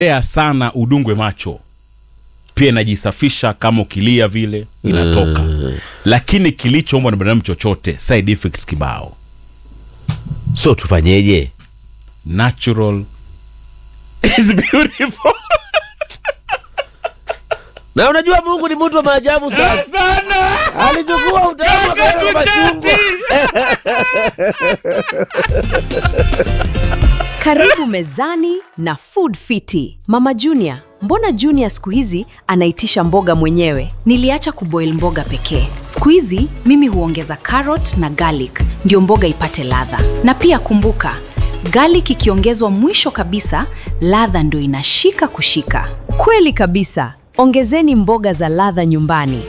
ea sana udungwe macho pia inajisafisha kama ukilia vile inatoka lakini kilichoombwa na binadamu chochote side effects kibao so tufanyeje natural is beautiful na unajua mungu ni mtu wa maajabu sana sana alichukua utamu akaweka kwa machungwa Karibu mezani na Food Fiti. Mama Junior, mbona Junior siku hizi anaitisha mboga mwenyewe? Niliacha kuboil mboga pekee. Siku hizi mimi huongeza carrot na garlic ndio mboga ipate ladha. Na pia kumbuka, garlic ikiongezwa mwisho kabisa, ladha ndio inashika kushika. Kweli kabisa. Ongezeni mboga za ladha nyumbani.